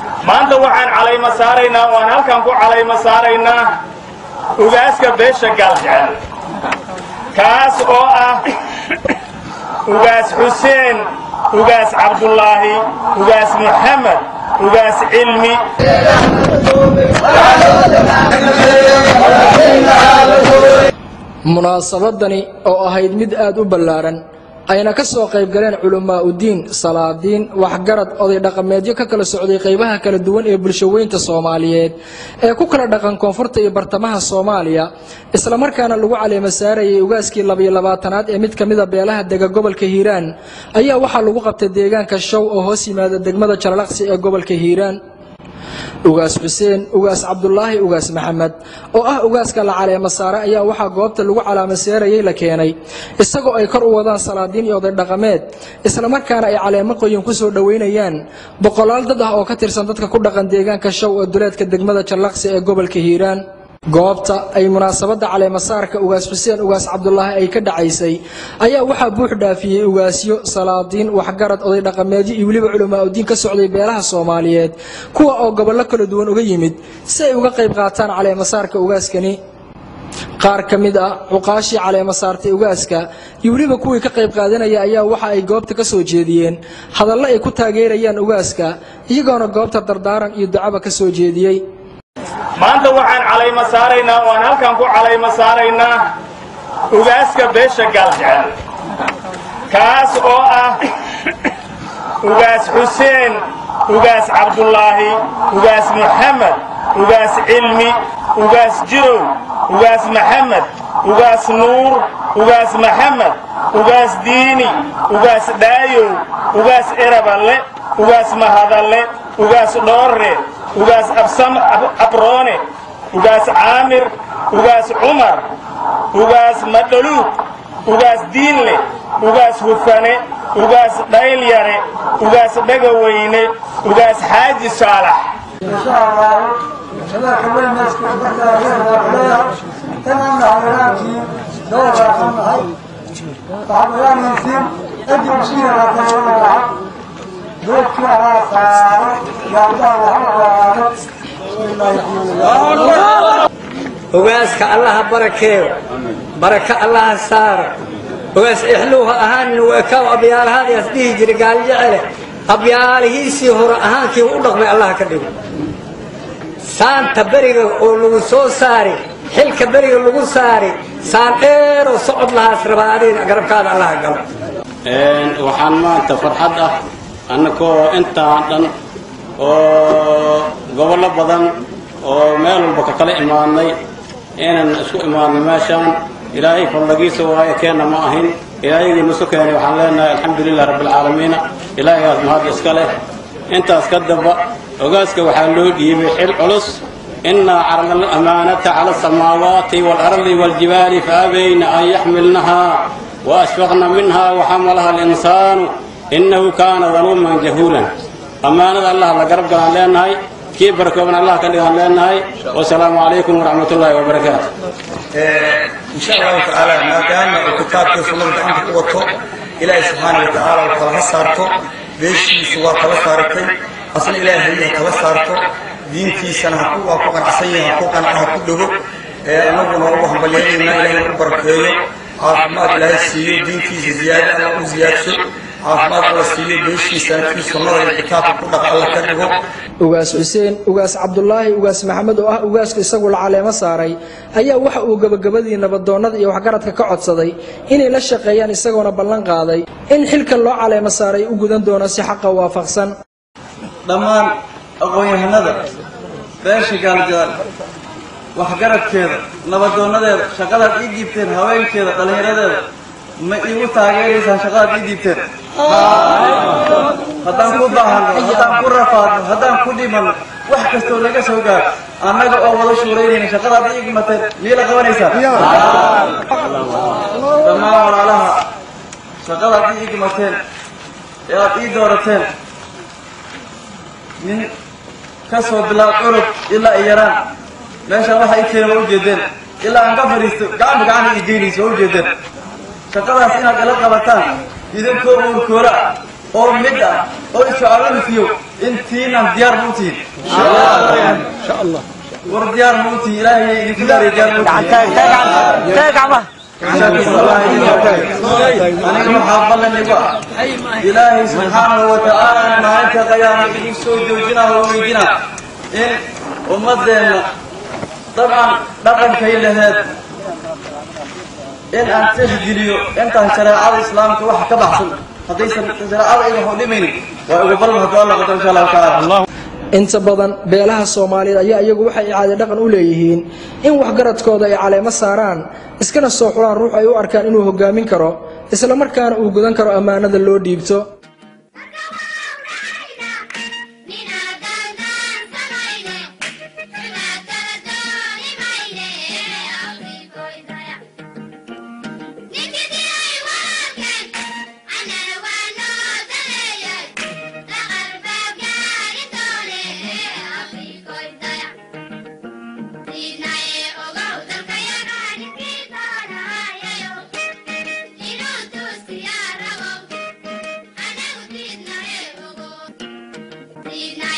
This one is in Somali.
maanta waxaan calayma saaraynaa oo aan halkan ku calayma saaraynaa ugaaska beesha gaaljecel kaas oo ah ugaas xuseen ugaas cabdulaahi ugaas muxamed ugaas cilmi munaasabadani oo ahayd mid aad u ballaaran ayna ka soo qayb galeen culammaa udiin salaadiin waxgarad oday dhaqameedyo ka kala socday qaybaha kala duwan ee bulshaweynta soomaaliyeed ee ku kala dhaqan koonfurta iyo bartamaha soomaaliya islamarkaana lagu caleema saarayay ugaaskii labayo labaatanaad ee mid ka mida beelaha dega gobolka hiiraan ayaa waxaa lagu qabtay deegaanka show oo hoos yimaada degmada jalalaqsi ee gobolka hiiraan ugaas xuseen ugaas cabdulaahi ugaas maxamed oo ah ugaaska la caleema saare ayaa waxaa goobta lagu calaamaseerayay la keenay isagoo ay kor u wadaan salaadiin iyo oday dhaqameed islamarkaana ay caleemo qoyin ku soo dhoweynayaan boqolaal dad ah oo ka tirsan dadka ku dhaqan deegaanka show ee duleedka degmada jallaqsi ee gobolka hiiraan goobta ay munaasabadda caleemasaarka ugaas xuseen ugaas cabdulaahi ay ka dhacaysay ayaa waxaa buux dhaafiyey ugaasyo salaadiin waxgarad oday dhaqameedyo iyo weliba culamaa udiin ka socday beelaha soomaaliyeed kuwa oo gobollo kala duwan uga yimid si ay uga qayb qaataan caleemasaarka ugaaskani qaar ka mid ah cuqaashii caleema saartay ugaaska iyo weliba kuwii ka qayb qaadanaya ayaa waxa ay goobta ka soo jeediyeen hadallo ay ku taageerayaan ugaaska iyagoona goobta dardaaran iyo ducaba ka soo jeediyey maanta waxaan calayma saaraynaa oo aan halkan ku calayma saaraynaa ugaaska beesha gaaljecel kaas oo ah ugaas xuseen ugaas cabdulaahi ugaas muxamed ugaas cilmi ugaas jirow ugaas maxamed ugaas nuur ugaas maxamed ugaas diini ugaas dhaayow ugaas eraballe ugaas mahadalle ugaas dhoorre ugaas absam abroone ugaas caamir ugaas cumar ugaas madhaluug ugaas diinle ugaas hufane ugaas dhaylyare ugaas dhegaweyne ugaas xaaji saalax ogaaska allaha barakeeyo baraka allaha saara ogaas ixluuha ahaan nuweekaw abyaalahaadaas dhihi jira gaaljecele abyaalihiisii hore ahaankii u dhaqmay allaha ka dhigo saanta beriga oo lagu soo saari xilka beriga lagu saari saan dheeroo socod lahaas rabaa adiga garabkaada allaha galo waxaan maanta farxad ah annagoo intaan dhan oo gobollo badan oo meel walba ka kala imaadnay inaan isku imaadno meeshaan ilaahay fadlagiisa waayo keenna ma ahin ilaahayagii nusu keenay waxaan leenahay alxamdu lilah rabbialcaalamiina ilaahaygaas mahad iska leh intaas ka damba ogaaska waxaa loo dhiibay xil culus inaa carna alamaanata cala asamaawaati waalardi waaljibaali faabayna an yaxmilnahaa waashfaqna minha waxamalaha alinsaanu innahu kaana daluuman jahuulan ammaanada allah la garab galaan leenahay kii barakooban allah ka dhigaan leenahay wasalaamu calaykum waraxmat ullaahi wabarakaatu insha allahu tacaala maadaama uu kitaabkii sunnada gacanta ku wato ilaahay subxaana wa tacaala uu kala saarto beeshiisu waa kala saaratay asna ilaahay ha kala saarto diintiisana ha ku- waa ku qanacsan yahay ha ku qanca ha ku dhego annaguna ugu hambalyaynayna ilaahay u barakeeyo caafimaad ilaahay siiyo diintiisa ziyaado alla u ziyaadsho caafimaad alla siiyo beeshiisana kii sunnada iyo kitaabka ku dhaqa alla ka dhigo ugaas xuseen ugaas cabdulaahi ugaas maxamed oo ah ugaaska isagu la caleemo saaray ayaa waxa uu gebagabadii nabadoonnada iyo waxgaradka ka codsaday inay la shaqeeyaan isagoona ballan qaaday in xilkan loo caleemo saaray u gudan doono si xaqa waafaqsan dhammaan aqoon-yahanada beesha gaaljaal waxgaradkeeda nabadoonadeeda shaqadaad ii dhiibteen haweenkeeda dhallinyaradeeda ma iigu taageeraysaan shaqadaad ii dhiibteen haddaan ku baahano haddaan ku rafaadno haddaan ku dhimanno wax kastoo laga soo gaaro annaga oo wada shuuraynayna shaqadaad ii igmateen miyay la qabanaysaan dhammaan walaalaha shaqadaad ii igmateen ee aad ii doorateen nin ka soo bilaab curug ilaa ay yaraan meeshaan waxa i keena waa ujeedeen ilaa aan ka fadhiisto gacanta gacanta i geynayso waa ujeedeen shaqadaas inaad ila qabataan idinkoo uurkoola ah oo mid ah oo isocaalanisiyo intiinan diyaar ma u tihin war diyaar ma u tihin ilaahay idinku daaray diyaar ma u tihin aniga waxaa ballan igu ah ilaahay subxaanahu wa tacaala maalinta qiyaama idin soo joojinaa oo weydina in ummadeenna dabcan dhaqankay laheed in aan tixgeliyo intaan shareecada islaamka wax ka baxsan haddaysan shareecada iga hodhimaynin waa ugu ballan hadduu alla qadar insha allahu tacaala inta badan beelaha soomaaliyeed ayaa iyagu waxay icaade dhaqan u leeyihiin in waxgaradkooda ay caleemo saaraan iskana soo xulaan ruux ay u arkaan inuu hogaamin karo isla markaana uu gudan karo ammaanada loo dhiibto Thank you.